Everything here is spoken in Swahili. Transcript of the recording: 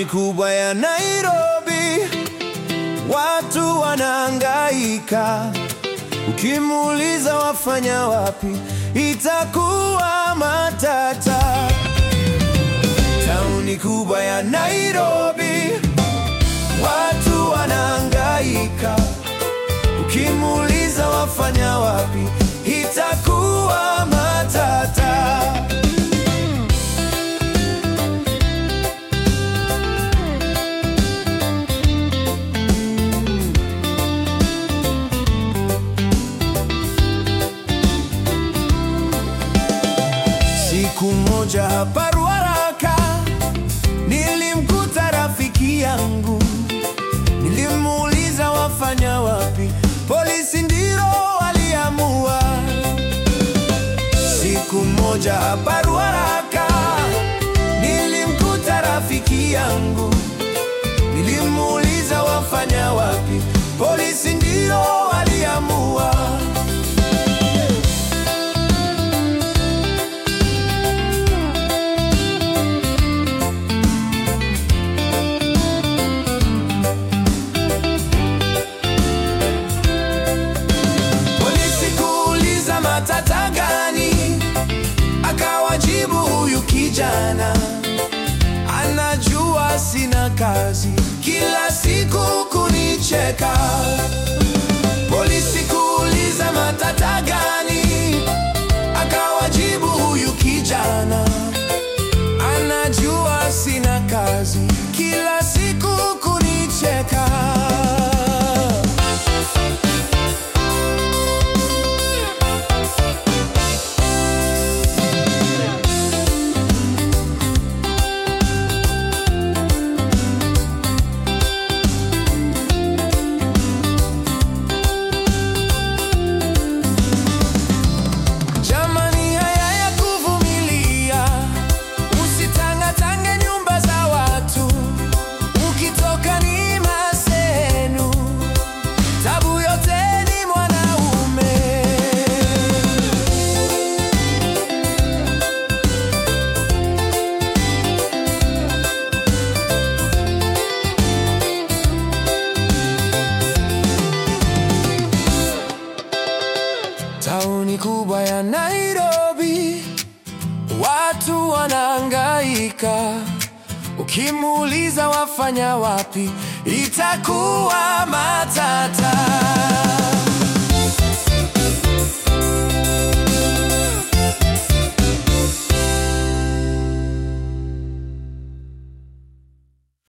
kubwa ya Nairobi, watu wanahangaika. Ukimuuliza wafanya wapi, itakuwa matata. Tauni kubwa ya Nairobi, watu wanahangaika. Ukimuuliza wafanya wapi, itakuwa matata. Siku moja hapa Ruaraka nilimkuta rafiki yangu, nilimuuliza wafanya wapi, polisi ndilo waliamua. Siku moja hapa Ruaraka nilimkuta rafiki yangu, nilimuuliza wafanya wapi, polisi ndilo waliamua. Polisi kuuliza matata gani, akawajibu huyu kijana anajua sina kazi, kila siku kunicheka. Polisi kuuliza matata gani, akawajibu huyu kijana anajua sina kazi, kila siku kunicheka. Jamani, haya ya kuvumilia, usitangatange nyumba za watu, ukitoka ni masenu, tabu yote ni mwanaume. Tauni kubwa ya Nairobi, watu wanahangaika. Ukimuuliza wafanya wapi, itakuwa matata.